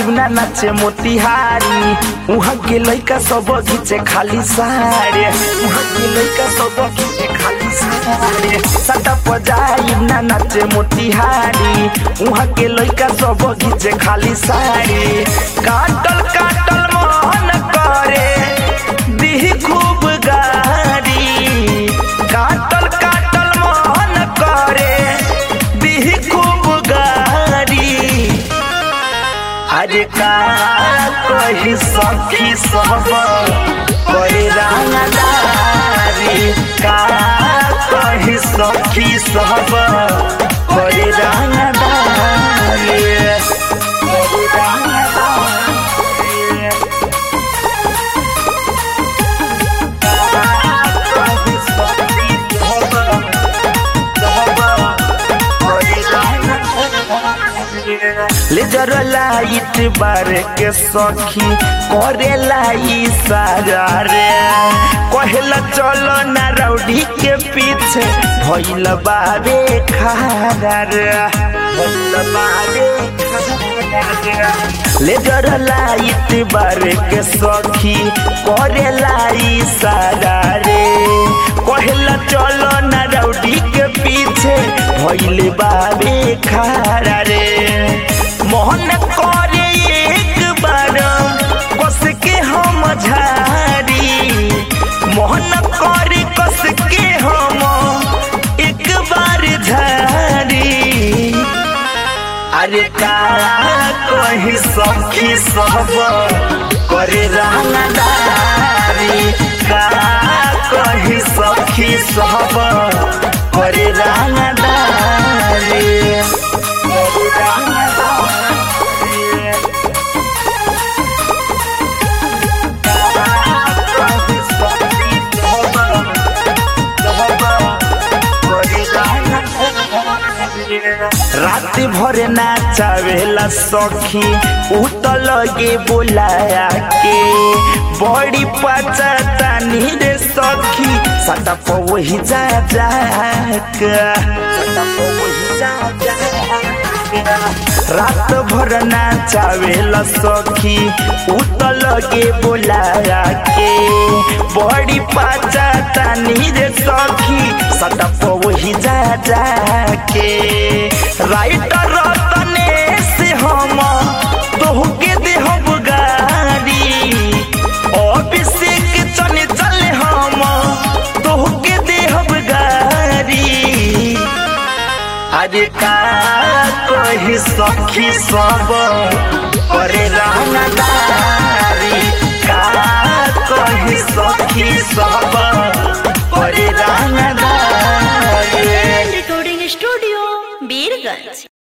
जाइब ना नाचे मोतिहारी उहाँ के लइका सब घीचे खाली सारे उहाँ के लइका सब घीचे खाली सारे सटा पर जाइब ना नाचे मोतिहारी उहाँ के लइका सब घीचे खाली सारे काटल काटल मन करे दिही खूब गारी काटल काटल मन करे दिही खूब गारी अरे का कही सखी सब करे रंगदारी का कही सखी सब करे रंगदारी करे रंगदारी लेजर लाइट बार के सखी करे लाई सारा रे कहला चलो ना रौडी के पीछे भइल बाबे खारा रे भइल बाबे लेजर लाइट बार के सखी करे लाई सारा रे कहला चलो ना रौडी के पीछे भइल बाबे खारा रे मोहन करे एक बार कस के हम झारी मोहन करे कस के हम एक बार झारी अरे का कही सखी सब करे रंगदारी का कही सखी सब करे रंगदारी करे रंगदारी रात भर नाचावेला सखी उ त लगे बोलाया के बड़ी पचा तानी रे सखी सटा प वही जा जा के सटा प वही जा जा के। रात भर नाचावेला सखी उ त लगे बोलाया के बड़ी पाचा तानी रे सखी सटा प वही जा जा के राइटर रतने से हम तोहके देहब गाड़ी अभिषेक चले चले हम तोहके देहब गाड़ी अरे का कही सखी सब करे रंगदारी का कही सखी सब करे रंगदारी रिकॉर्डिंग स्टूडियो बीरगंज